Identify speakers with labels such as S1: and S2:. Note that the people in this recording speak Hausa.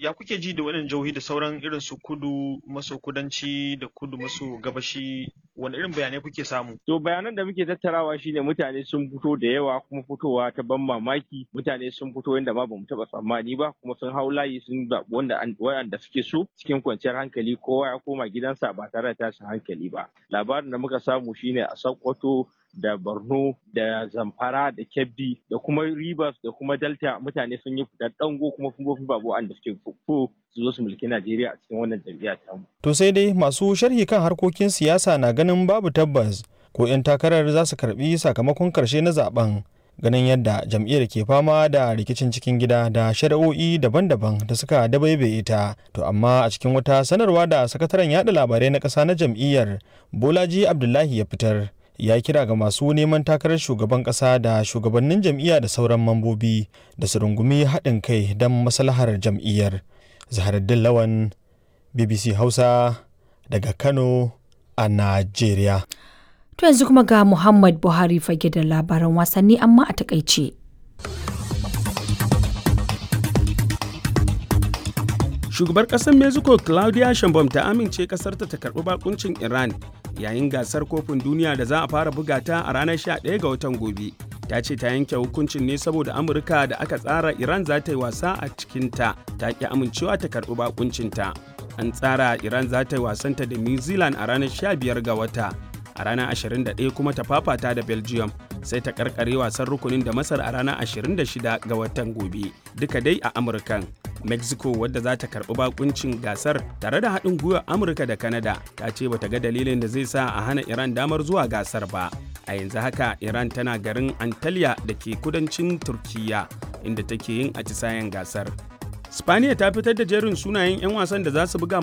S1: ya kuke ji da waɗannan jihohi da sauran irin su kudu maso kudanci da kudu maso gabashi wani irin bayanai kuke samu
S2: to bayanan da muke tattarawa shine mutane sun fito da yawa kuma fitowa ta ban mamaki mutane sun fito yadda ma bamu taɓa tsammani ba kuma sun hau layi sun zaɓi wanda wanda suke so cikin kwanciyar hankali kowa ya koma gidansa ba tare da tashin hankali ba labarin da muka samu shine a Sokoto da Borno da Zamfara da Kebbi da kuma Rivers da kuma Delta mutane sun yi fitar dango kuma fungofin babu wanda suke fuffu su zo su mulki Najeriya a cikin wannan jam'iyya ta mu.
S3: To sai dai masu sharhi kan harkokin siyasa na ganin babu tabbas ko 'yan takarar za su karbi sakamakon karshe na zaben ganin yadda jam'iyyar ke fama da rikicin cikin gida da shari'o'i daban-daban da suka dabaibaye ta to amma a cikin wata sanarwa da sakataren yada labarai na ƙasa na jam'iyyar bolaji abdullahi ya fitar ya kira ga masu neman takarar shugaban ƙasa da shugabannin jam'iyya da sauran mambobi da su rungumi haɗin kai don maslahar jam'iyyar zaharaddin lawan bbc hausa daga kano a najeriya
S4: To yanzu kuma ga Muhammad Buhari fage da labaran wasanni amma a takaice.
S5: Shugabar ƙasar Mexico Claudia Sheinbaum ta amince ƙasarta ta karɓi bakuncin Iran yayin gasar kofin duniya da za a fara buga ta a ranar 11 ga watan gobe. Ta ce ta yanke hukuncin ne saboda Amurka da aka tsara Iran za ta yi wasa a cikinta ta ƙi amincewa ta karɓi bakuncinta. An tsara Iran za ta yi wasanta da New Zealand a ranar 15 ga wata. a ranar 21 kuma ta fafata da belgium sai ta karkare wasan rukunin da masar a ranar 26 ga watan gobe duka dai a amurkan mexico wadda za ta karbi bakuncin gasar tare da haɗin gwiwar amurka da canada ta ce bata ga dalilin da zai sa a hana iran damar zuwa gasar ba a yanzu haka iran tana garin antalya da ke kudancin turkiya inda take yin atisayen gasar Spaniya ta fitar da jerin sunayen 'yan wasan da za su buga